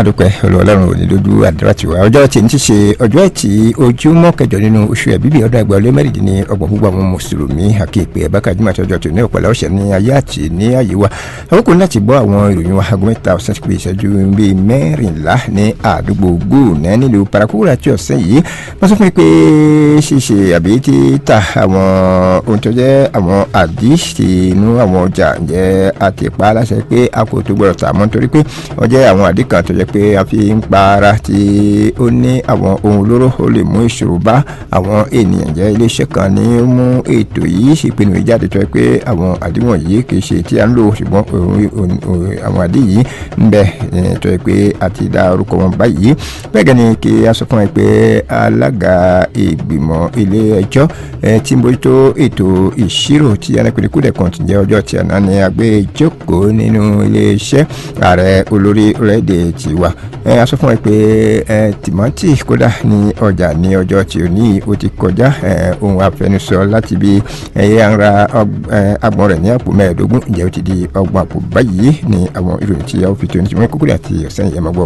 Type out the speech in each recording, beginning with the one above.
adúpẹ́ olùwọ́lọ́run òní lójú àdúrà tiwa ọjọ́ tí ń ti ṣe ọjọ́ ẹtì ojúmọ́ kẹjọ nínú oṣù ẹ̀bíbí ọdún ẹgbẹ́ ọlẹ́ mẹ́rìndínlẹ́ ọgbọ̀n gbogbo àwọn mùsùlùmí àkíyèpé ẹ̀bákàjúmọ̀ àti ọjọ́ tòní ọ̀pọ̀lá ọ̀sẹ̀ ní ayé àti ní ayé wa àkókò láti gbọ́ àwọn ìròyìn wa aago mẹ́ta ọ̀sán ti pé ìṣẹ́jú bíi mẹ́rìnlá ní àdúgbò gbòòná nílùú parakúrà tí ọ̀sẹ̀ yìí wọ́n sọ fún mi pé ṣíṣe àbí títà àwọn ohun tó jẹ́ àwọn àdìsí inú àwọn ọjà ǹjẹ́ àti pa á láṣẹ pé a kò tó gbọ́dọ̀ tà mọ́ nítorí pé wọ́n jẹ́ àwọn àdí kan tó jẹ́ pé a fi ń pa ara tí ó ní àwọn ohun olóró ó lè mú ìṣòro bá àwọn ènìyàn jẹ́ iléeṣẹ́ kan ní ó mú ètò yìí ìpinnu ìjáde tó yẹ pé àwọn àdíwọ̀n yìí kì í ṣe tí a ń lò ṣùgbọ́n àwọn àdí yìí ń bẹ tó yẹ pé a ti dá orúkọ wọn báyìí bẹ́ẹ̀ gẹ́ni kí a sọ fún ẹ pé alága ìgbìmọ̀ ilé ẹjọ́ tí ń bójútó ètò ìṣirò tí anápẹ̀lẹ̀ kúdẹ̀ kan ti jẹ́ ọjọ́ tí àná ni a gbé jókòó nínú iléeṣẹ́ ààrẹ olórí orílẹ̀-èdè tiwa a sọ fún ẹ pé tìmọ́tì kódà ní ọjà ní ọjọ́ tí ò ní o ti kọjá ohun àfẹnusọ láti bí ẹyẹ ara agbọ̀n rẹ̀ ní àpò mẹ́ẹ̀ẹ́dógún ǹjẹ́ ó ti di ọgbọ̀n àpò báyìí ní àwọn ìròyìn tí a ó fi tó ní ti mọ́ kúkúrẹ́ àti ọ̀sẹ̀ yẹn mọ́ gbọ́.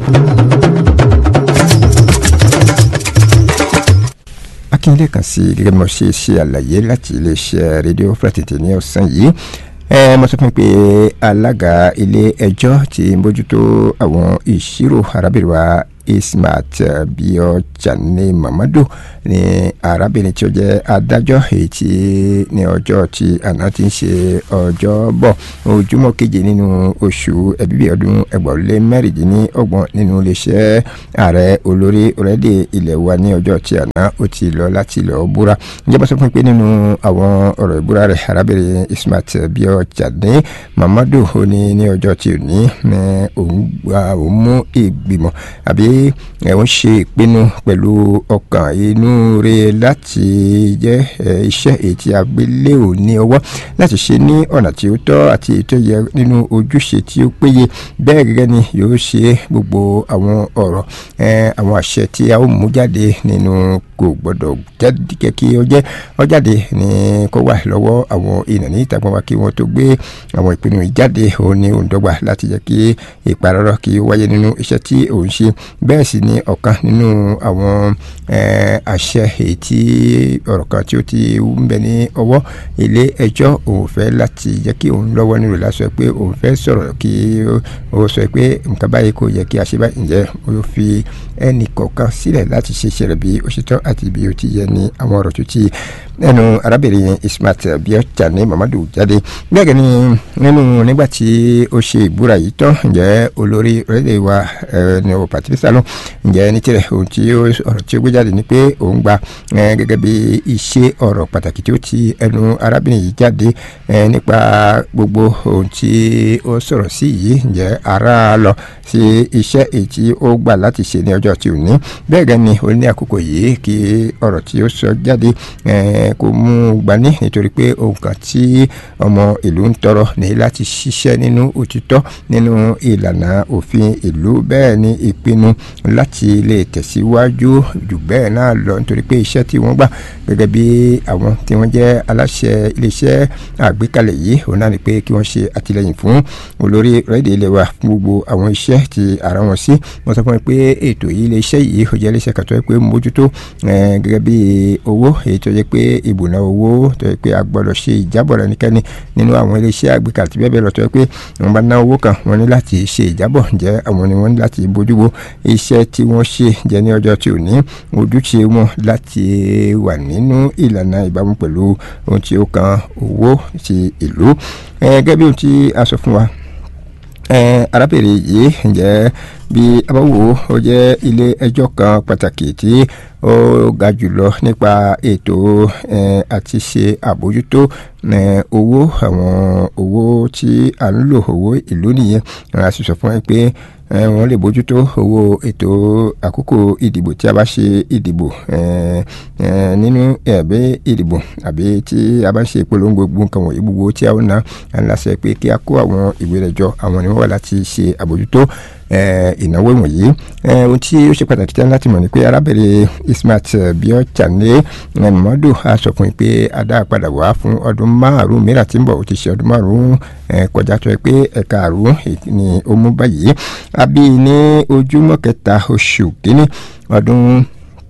akíndé kan sí gẹ́gẹ́ bí mo ṣe ṣe àlàyé láti iléeṣẹ́ rédíò fúlàtìtì ní ọ̀sán yìí ẹ mo sọ fún mi pé alága ilé ẹjọ́ tí ń bójútó àwọn ìṣirò arábìnrin wa ismat biojane mamadu ni arábìnrin tí ó jẹ́ adájọ́ èyí tí ní ọjọ́ tí àná ti ń ṣe ọjọ́ bọ̀ ojúmọ́ keje nínú oṣù ẹ̀bíbí ọdún ẹgbọ̀nlé mẹ́rìndínlọ́gbọ̀n nínú iléeṣẹ́ ààrẹ olórí orílẹ̀-èdè ilẹ̀ wa ní ọjọ́ tí àná ó ti lọ láti lọ búra ǹjẹ́ bá sọ fún mi pé nínú àwọn ọ̀rọ̀ ìbúra rẹ̀ arábìnrin ismat biojane mamadu ó ní ní ọjọ́ tí ò ní òun mú ìgbìmọ̀ àbí ẹ ń ṣe ìpinnu pẹ̀lú ọkàn inú rẹ láti jẹ́ iṣẹ́ èyí tí a gbé lé ò ní ọwọ́ láti ṣe ní ọ̀nà tí ó tọ́ àti èyí tó yẹ nínú ojúṣe tí ó péye bẹ́ẹ̀ gẹ́gẹ́ ni yóò ṣe gbogbo àwọn ọ̀rọ̀ àwọn àṣẹ tí a ó mú jáde nínú kò gbọ́dọ̀ jẹ́ kí ó jẹ́ ó jáde ní kó wà lọ́wọ́ àwọn èèyàn ní ìtàgbọ́n wa kí wọ́n tó gbé àwọn ìpinnu ìjáde òun ní òǹdọ́gba láti jẹ́ kí ìparọ́rọ́ kí ó wáyé nínú iṣẹ́ tí òun ṣe bẹ́ẹ̀ sì ni ọ̀kan nínú àwọn àṣẹ èyí tí ọ̀rọ̀ kan tí ó ti ń bẹ ní ọwọ́ ilé ẹjọ́ òun fẹ́ láti jẹ́ kí òun lọ́wọ́ nínú ìlàsọ pé òun fẹ́ sọ̀rọ̀ kí ó sọ pé nǹkan báyìí kò yẹ kí a ṣe báyìí ǹjẹ́ ó fi ẹnì kọ̀ọ̀kan sílẹ̀ láti ṣe iṣẹ́ rẹ̀ bí ó ṣe tọ́ àti bí ó ti yẹ ní àwọn ọ̀rọ̀ tó ti ẹnu arábìnrin ismat biotani mamadu jáde bẹ́ẹ̀ ni nínú nígbà tí ó ṣe ìbúra yìí tán ǹjẹ́ olórí orílẹ̀ wa ní o patricia lọ ǹjẹ́ ní tirẹ̀ ohun tí ọ̀rọ̀ tí ó gbé jáde ni pé òun gba gẹ́gẹ́ bí iṣẹ́ ọ̀rọ̀ pàtàkì tí ó ti ẹnu arábìnrin yìí jáde nípa gbogbo ohun tí ó sọ̀rọ̀ sí yìí ǹjẹ́ ara lọ sí iṣẹ́ èyí tí ó gbà láti ṣe ní ọjọ́ tí ò ní bẹ́ẹ̀ gẹ́ ni ó ní àkókò yìí kí ọ̀rọ̀ tí ó sọ jáde kó mú gbani nítorí pé ohun kan tí ọmọ ìlú ń tọrọ ní láti ṣiṣẹ́ nínú òtítọ́ nínú ìlànà òfin ìlú bẹ́ẹ̀ ni ìpinnu láti lè tẹ̀síwájú jù bẹ́ẹ̀ náà lọ nítorí pé iṣẹ́ tí wọ́n gbà gẹ́gẹ́ bí àwọn tí wọ́n jẹ́ aláṣẹ iléeṣẹ́ àgbékalẹ̀ yìí òun náà ni pé kí wọ́n ṣe àtìlẹyìn fún olórí rẹ́ẹ̀dì ilé wa fún gbogbo àwọn iṣẹ́ tí ara wọn sí wọ́n sọ fún mi pé ètò yìí iléeṣẹ́ yìí ó jẹ́ iléeṣẹ́ kan tó yẹ pé mójútó gẹ́gẹ́ bí owó èyí tó yẹ pé ìbùnà owó tó yẹ pé a gbọ́dọ̀ ṣe ìjábọ̀ rẹ̀ nìkẹ́ni nínú àwọn iléeṣẹ́ àgbékalẹ̀ tí bẹ́ẹ̀ bẹ́ẹ̀ lọ tó yẹ pé wọ́n bá ná owó kan wọ́n ní láti ṣe ìjábọ̀ jẹ́ àwọn ni wọ́n ní láti bójú wo iṣẹ́ tí wọ́n ṣe jẹ́ ní ọjọ́ tí ò ní ojúṣe wọn láti wà nínú ìlànà ìbámu pẹ̀lú ohun tí ó kan owó ti ìlú gẹ́gẹ́ bí ohun tí a sọ fún wa arábìnrin yìí ǹjẹ́ bí a bá wò ó jẹ́ ilé ẹjọ́ kan pàtàkì tí ó ga jùlọ nípa ètò àti ṣe àbójútó owó àwọn owó tí a ń lò owó ìlú nìyẹn a sì sọ fún ẹ pé wọ́n lè bójútó owó ètò àkókò ìdìbò tí a bá ṣe ìdìbò nínú ẹ̀bẹ́ ìdìbò àbí tí a bá ṣe ìpolongo gbogbo nǹkan wọ̀nyí gbogbo tí a ó ná láṣẹ pé kí a kó àwọn ìwé rẹ̀ jọ àwọn ni wọ́n wà láti ṣe àbójútó ìnáwó wọ̀nyí ohun tí ó ṣe pàtàkì tán láti mọ̀ ni pé arábìnrin Ismat Biochane Muhammadu a sọ fún yín pé a dá padà wá fún ọdún márùn-ún mìíràn tí ń bọ̀ ó ti ṣe ọdún márùn-ún kọjá tó yẹ pé ẹ̀ka àrùn ni ó mú báyìí a bí ní ojúmọ́ kẹta oṣù kínní ọdún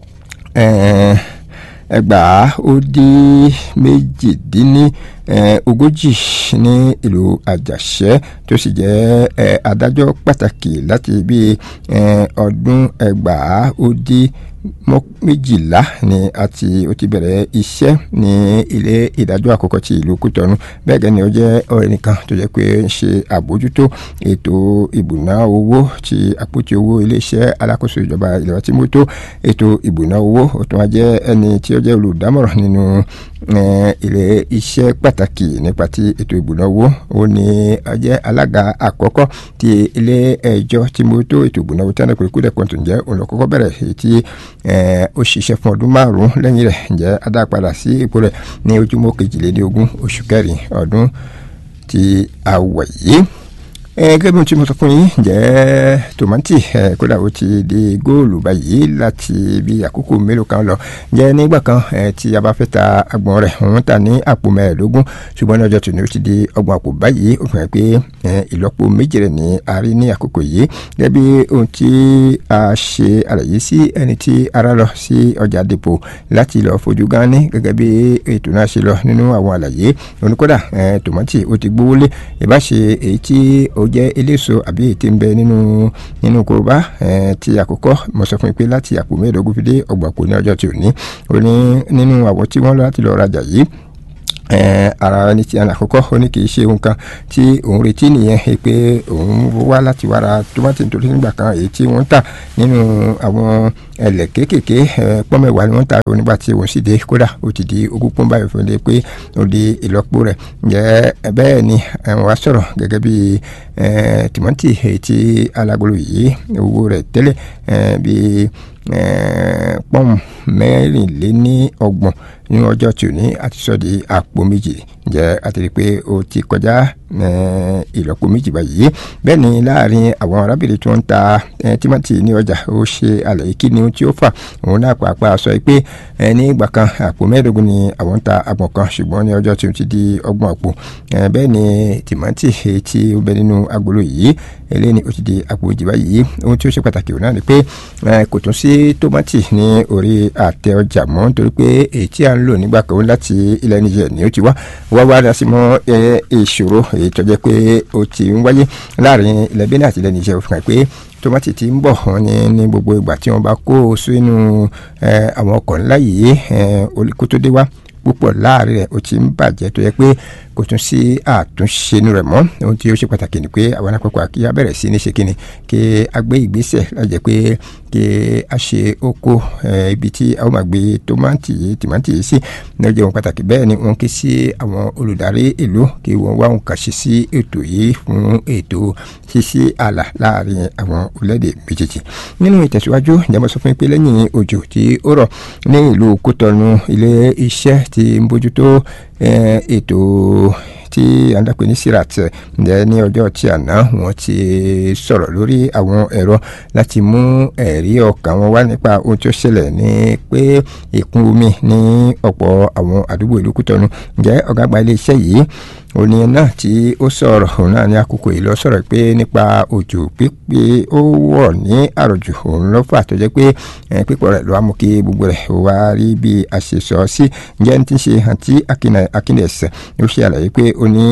ẹgbàá ó dín méjìdínní ogójì ní ìlú àjàṣẹ́ tó sì jẹ́ adájọ́ pàtàkì láti bí ọdún ẹgbàá ó dín méjìlá ni àti ó ti bẹ̀rẹ̀ iṣẹ́ ní ilé ìdájọ́ àkọ́kọ́ ti ìlú Kútọ́nù bẹ́ẹ̀ gẹ́ni ó jẹ́ ẹnìkan tó jẹ́ pé ń ṣe àbójútó ètò ìbùná owó ti àpótí owó iléeṣẹ́ alákòóso ìjọba ìlera tí mo tó ètò ìbùná owó ó tún wá jẹ́ ẹni tí ó jẹ́ olùdámọ̀ràn nínú ilé iṣẹ́ pàtàkì nípa ti ètò ìbùná owó ó ní ó jẹ́ alága àkọ́kọ́ ti ilé ẹjọ́ tí mo tó ètò ìbùná owó tí wọ́n pè kúdẹ̀ kọ́ńtò ǹjẹ́ òun ló kọ́kọ́ bẹ̀rẹ̀ èyí tí ó ṣiṣẹ́ fún ọdún márùn-ún lẹ́yìn rẹ̀ ǹjẹ́ adápadà sí ipò rẹ̀ ní ojúmọ́ kejìlélógún oṣù kẹrin ọdún tí a wà yìí gẹ́gẹ́ bí mo ti mọ̀ sọ fún yín jẹ́ tòmátì kódà ó ti di góòlù báyìí láti bí àkókò mélòó kan lọ jẹ́ nígbà kan tí a bá fẹ́ ta agbọ̀n rẹ̀ òun ta ní àpò mẹ́ẹ̀ẹ́dógún ṣùgbọ́n ní ọjọ́ tòní ó ti di ọgbọ̀n àpò báyìí ó fi hàn pé ìlọ́po méjì rẹ̀ ní a rí ní àkókò yìí gẹ́gẹ́ bí ohun tí a ṣe àlàyé sí ẹni tí ara lọ sí ọjà dèpò láti lọ fojú gan ní gẹ́gẹ́ bí ètò náà ṣe lọ nínú àwọn àlàyé oníkódà tòmátì ó ti gbówó lé ìbáṣe èyí tí ó jẹ́ eléso àbí ètè ń bẹ nínú nínú korobá ti àkọ́kọ́ mo sọ fún yín pé láti àpò mẹ́ẹ̀ẹ́dógún fi dé ọgbọ̀n àpò ní ọjọ́ tí ò ní ó ní nínú àwọn tí wọ́n lọ láti lọ rajà yìí ara ẹni tí a àkọ́kọ́ ó ní kì í ṣe ohun kan tí òun retí nìyẹn pé òun wá láti wá ra tomati nítorí nígbà kan èyí tí wọ́n ń tà nínú àwọn ẹlẹ̀ kéékèèké pọ́nmẹ́wàá ni wọ́n ń tà nígbà tí òun sì dé kódà ó ti di ogún pọ́n báyìí fún mi pé ó di ìlọ́po rẹ̀ ǹjẹ́ bẹ́ẹ̀ ni wọ́n á sọ̀rọ̀ gẹ́gẹ́ bí tìmọ́tì èyí tí alágolo yìí owó rẹ̀ tẹ́lẹ̀ bíi pọ́ùn mẹ́rìnléní ọgbọ̀n ní ọjọ́ tí ò ní àti sọ di àpò méjì jẹ́ àti rí i pé ó ti kọjá ìlọ́po méjì báyìí bẹ́ẹ̀ ni láàrin àwọn arábìnrin tí wọ́n ń ta tímọ́tì ní ọjà ó ṣe àlàyé kí ni tí ó fà òun náà pàápàá sọ pé ní ìgbà kan àpò mẹ́ẹ̀ẹ́dógún ni àwọn ń ta àgbọ̀n kan ṣùgbọ́n ní ọjọ́ tí ó ti di ọgbọ̀n àpò bẹ́ẹ̀ ni tìmọ́tì èyí tí ó bẹ nínú agolo yìí eléyìí ni ó ti di àpò méjì báyìí ohun tí ó ṣe pàtàkì òun náà ni pé kò tún sí tómátì ní orí àtẹ ọjà mọ́ nítorí pé èyí tí à ń lò nígbà kan láti ilẹ̀ Niger ni ó ti wá wá wá dá sí mọ́ ìṣòro èyí tó jẹ́ pé ó ti ń wáyé láàrin ilẹ̀ Benin àti ilẹ̀ Niger ó fi hàn pé tomati ti ń bọ̀ wọ́n ní ní gbogbo ìgbà tí wọ́n bá kó o sínú àwọn ọkọ̀ ńlá yìí kó tó dé wá púpọ̀ láàrin rẹ̀ ó ti ń bàjẹ́ tó yẹ pé kò tún sí àtúnṣe inú rẹ̀ mọ́ ohun tí ó ṣe pàtàkì ni pé àwọn alápapọ̀ kí a bẹ̀rẹ̀ sí ní ṣe kíni kí a gbé ìgbésẹ̀ láti jẹ́ pé kí a ṣe oko ibi tí a ó máa gbé tómátì yìí tìmátì yìí sí ní ọjọ́ ohun pàtàkì bẹ́ẹ̀ ni wọ́n ké sí àwọn olùdarí ìlú kí wọ́n wá ohun kàn ṣe sí ètò yìí fún ètò ṣíṣí ààlà láàrin àwọn orílẹ̀-èdè méjèèjì nínú ìtẹ̀síwájú ìjàmbá sọ fún mi pé lẹ́yìn òjò tí ó rọ̀ ní ìlú Kútọ́nù ilé iṣẹ́ tí ń bójútó ètò tí a ń dàpé ní sirat ǹjẹ́ ní ọjọ́ tí àná wọ́n ti sọ̀rọ̀ lórí àwọn ẹ̀rọ láti mú ẹ̀rí ọkàn wọn wá nípa ohun tí ó ṣẹlẹ̀ ní pé ìkún omi ní ọ̀pọ̀ àwọn àdúgbò ìlú Kútọ́nù ǹjẹ́ ọ̀gá àgbà iléeṣẹ́ yìí òní náà tí ó sọ̀rọ̀ òun náà ní àkókò yìí lọ sọ̀rọ̀ pé nípa òjò pípé ó wọ̀ ní àròjù òun ló fà tó jẹ́ pé pípọ̀ rẹ̀ ló wá mú kí gbogbo rẹ̀ wá rí bí a ṣe sọ sí ǹjẹ́ ní ti ṣe àǹtí akínẹ̀sẹ̀ ó ṣe àlàyé pé ó ní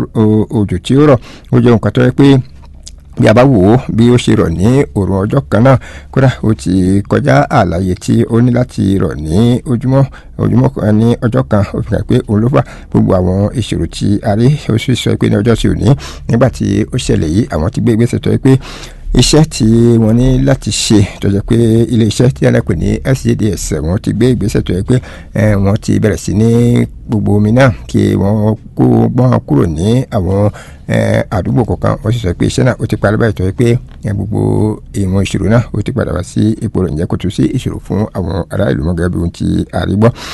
òjò tí ó rọ̀ ó jẹ́ nǹkan tó yẹ pé bí a bá wò ó bí ó ṣe rọ̀ ní òrùn ọjọ́ kan náà kódà ó ti kọjá àlàyé tí ó ní láti rọ̀ ní ojúmọ́ ojúmọ́ kan ní ọjọ́ kan ó fi hàn pé òun ló fà gbogbo àwọn ìṣòro tí a rí ó sì sọ pé ní ọjọ́ tí ò ní nígbà tí ó ṣẹlẹ̀ yìí àwọn ti gbé ìgbésẹ̀ tó yẹ pé iṣẹ́ tí wọ́n ní láti ṣe tó jẹ́ pé ilé iṣẹ́ tí alápè ní SJDS wọ́n ti gbé ìgbésẹ̀ tó yẹ pé wọ́n ti bẹ̀rẹ̀ sí ní gbogbo omi náà kí wọ́n kó gbọ́n kúrò ní àwọn àdúgbò kọ̀ọ̀kan wọ́n sì sọ pé iṣẹ́ náà ó ti parí báyìí tó yẹ pé gbogbo ìwọ̀n ìṣòro náà ó ti padà wá sí ipò rẹ̀ ǹjẹ́ kò tún sí ìṣòro fún àwọn ará ìlú mọ́gàbí ohun tí a rí gbọ́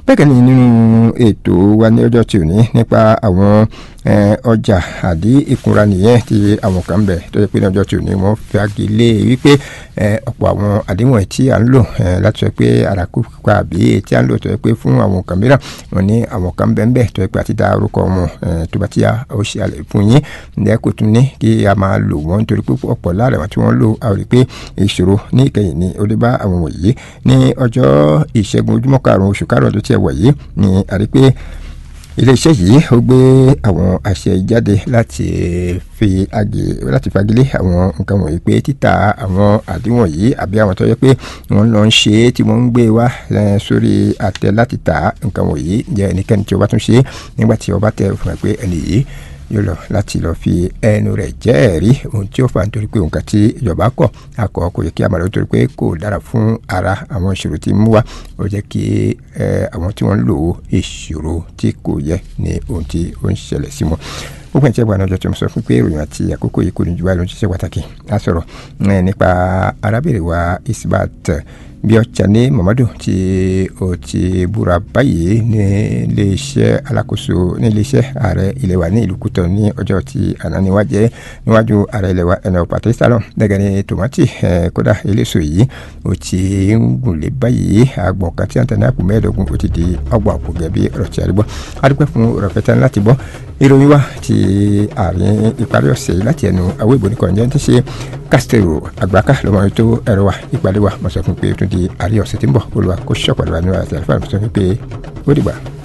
bẹ́ẹ̀ ni nínú ètò wa ní ọjọ́ tí ò ní nípa àwọn ọjà àdí ìkunra nìyẹn tí àwọn kan bẹ̀ tó yẹ pé ní ọjọ́ tí ò ní wọ́n fagi lé wípé ọ̀pọ̀ àwọn àdéhùn tí à ń lò láti sọ pé àràkùkà àbí tí à ń lò tó yẹ pé fún àwọn kan mìíràn wọ́n ní àwọn kan bẹ́ẹ̀ bẹ́ẹ̀ tó yẹ pé àti dá orúkọ wọn tó bá ti yá ó ṣe àlẹ́ fún yín ǹjẹ́ kò tún ní kí a máa lò wọ́n nítorí pé ọ̀pọ̀ lára wọn tí wọ́n lò a rí pé ìṣòro ní ìkẹyìn ni ó dé bá àwọn wọ̀nyí ní ọjọ́ ìṣẹ́gun ojúmọ́ karùn-ún oṣù karùn-ún tó tiẹ̀ wọ̀ yìí ni a rí pé iléeṣẹ́ yìí ó gbé àwọn àṣẹ jáde láti fi àgè láti fagilé àwọn nǹkan wọ̀nyí pé títà àwọn àdéhùn yìí àbí àwọn tó yẹ pé wọ́n lọ ń ṣe é tí wọ́n ń gbé wá sórí àtẹ láti tà nǹkan wọ̀nyí jẹ́ ẹnikẹ́ni tí ó bá tún ṣe é nígbà tí ó bá tẹ fún ẹ pé ẹni yìí yóò lọ láti lọ fi ẹnu rẹ̀ jẹ́rìí ohun tí ó fà nítorí pé nǹkan tí ìjọba kọ̀ akọ kò yẹ kí a máa lọ nítorí pé kò dára fún ara àwọn ìṣòro tí ń mú wa ó jẹ́ kí àwọn tí wọ́n ń lò ó ìṣòro tí kò yẹ ní ohun tí ó ń ṣẹlẹ̀ sí wọn gbogbo ẹ̀ tí ẹgbẹ́ àwọn ọjọ́ tí mo sọ fún pé ìròyìn àti àkókò yìí kò ní ju báyìí ló ń ṣiṣẹ́ pàtàkì á sọ̀rọ̀ nípa arábìnrin wa Isbat bí ọjà ní Muhammadu tí ó ti búra báyìí ní iléeṣẹ́ alákòóso ní iléeṣẹ́ ààrẹ ilẹ̀ wa ní ìlú Kútọ̀ ní ọjọ́ tí àná níwájẹ́ níwájú ààrẹ ilẹ̀ wa ẹnà Patrice Talon gẹ́gẹ́ ní tòmátì kódà eléso yìí ó ti ń gùnlé báyìí àgbọ̀n kan tí wọ́n tẹ̀lé àpò mẹ́ẹ̀ẹ́dógún ó ti di ọgbọ̀n àpò gẹ̀bí ọ̀rọ̀ tí a rí gbọ́ adúpẹ́ fún rọ̀fẹ́tẹ́ láti gbọ́ ìròyìn wa ti àárín ìparí ọ̀sẹ̀ yìí láti ẹnu àwọn ìbò nìkan jẹ́ ti ṣe Castro àgbàkà lọ́mọ ètò ẹ̀rọ wa ìpàdé wa mo sọ fún pé ó tún di àárín ọ̀sẹ̀ tí ń bọ̀ olùwà kó ṣọ̀pọ̀ lọ́wọ́ nínú àti àlùfáà mo sọ fún pé ó dìgbà.